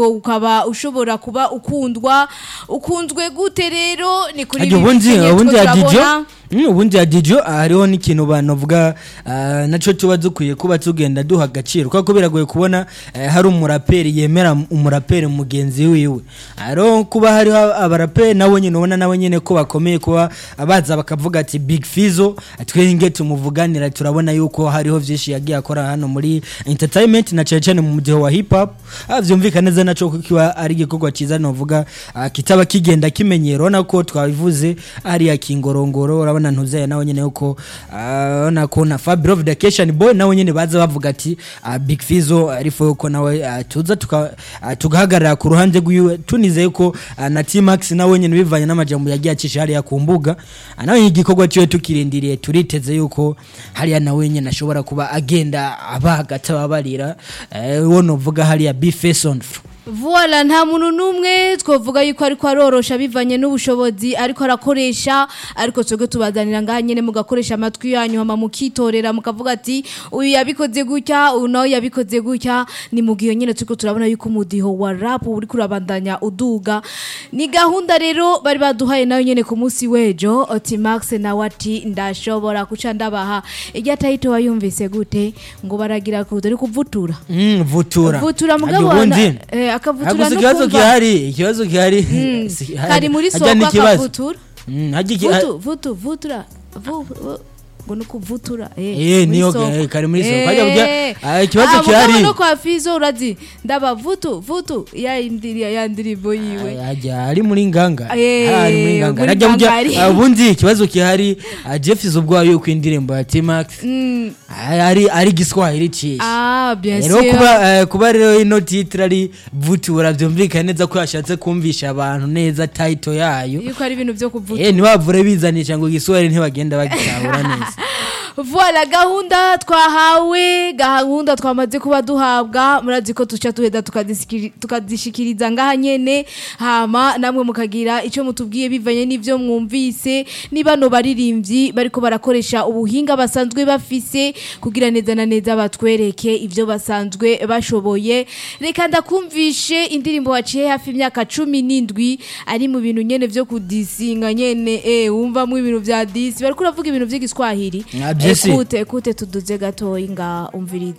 ukaba ushobora kuba ukundwa ukunzwe gute rero ni kuri Ajya ibi ubundi bimenyetso ubundi ya turabona. Dijo Mm, ubundi ya Dijo hariho n'ikintu banavuga ah, naco tuba dukwiye kuba tugenda duha agaciro kuko biragoye kubona eh, hari umuraperi yemera umuraperi mugenzi wiwe hariho kuba hariho abaraperi nabo nyine ubona nabo nyine ko bakomeye kuba abaza bakavuga ati Big Fizzo twenge tumuvuganira turabona yuko hariho vyinshi yagiye akora hano muri entertainment na cyane cyane mu mudiho wa hip hop Ah, vyumvikana neza naco kuko kiba ari igikorwa cyiza novuga ah, kitaba kigenda kimenyero urabona ko twabivuze ariya kingorongoro urabona ntuzeye nawe nyine yuko ah, urabona ko na Fabio Vacation Boy nawe nyine baza bavuga ati ah, Big Fizzo arifo yuko nawe ah, tuza tuka- ah, tugahagarara ku ruhande rwiwe tunizeye ko ah, na T-Max nawe nyine bivanye n'amajambo yagiye acisha hariya ku mbuga Ah, nawe igikorwa cyiwe tukirindiriye turiteze yuko hariya nawe nyine ashobora kuba agenda abaga atababarira eh, uwo novuga hariya Bface on Voila nta muntu numwe twovuga yuko ariko arorosha bivanye n'ubushobozi ariko arakoresha ariko twebwe tubazanira ngaha nyene mugakoresha amatwi yanyu hama mukitorera mukavuga ati uyu yabikoze gutya uyu nawe yabikoze gutya ni mu gihe nyene turiko turabona yuko umudiho wa rap uri kurabandanya uduga ni gahunda rero bari baduhaye nayo nyene ku munsi w'ejo oti Max nawe ati ndashobora kuca ndabaha irya tayito wayumvise gute ngo baragira kurudo ari kuvutura Mm, vutura vutura Hadi mugabo ubundi wana- eh, akavutura Haguze no ikibazo kumva gihari ikibazo gihari Mm, Si- kari muri hajya soko n'ikibazo. akavutura Mm, hajya iki- vutu vutu vutura vu- vu- ngo ni ukuvutura Eh, muri niyo, soko. eh, kari muri soko. Eh, Hajya burya, ah, ikibazo ah, mugabo gihari. no kwa fizo urazi ndaba vutu vutu ya indiri ya ndirimbo yiwe hajya ari muri nganga Eh, ari muri nganga muri hajya burya ngangari. ah, ubundi ikibazo gihari ah, Jeff izo ubwayo yuko indirimbo ya T-Max Mm, ah, ari ari giswahili cishi ah bien rero sûr kuba eh, kuba rero ino titre ari vutura byumvikana neza ko yashatse kumvisha abantu neza title yayo yuko ari ibintu byo kuvutura eh ntibavure bizanisha ngo igiswahili ntibagenda bagitahura neza Voilà gahunda twahawe gahunda twamaze kuba duhabwa murazi ko tuca tuheda tukadisikiri- tukazishikiriza ngaha nyene hama namwe mukagira ico mutubwiye bivanye n'ivyo mwumvise ni bano baririmbyi bariko barakoresha ubuhinga basanzwe bafise kugira neza na neza batwereke ivyo basanzwe bashoboye reka ndakumvishe indirimbo waciye hafi imyaka cumi n'indwi ari mu bintu nyene vyo kudisinga nyene eh wumvamwo ibintu vya disi bariko uravuga ibintu vy'igiswahili Ah, bien sûr. ekute ekute tuduze gatoyi nga umvirize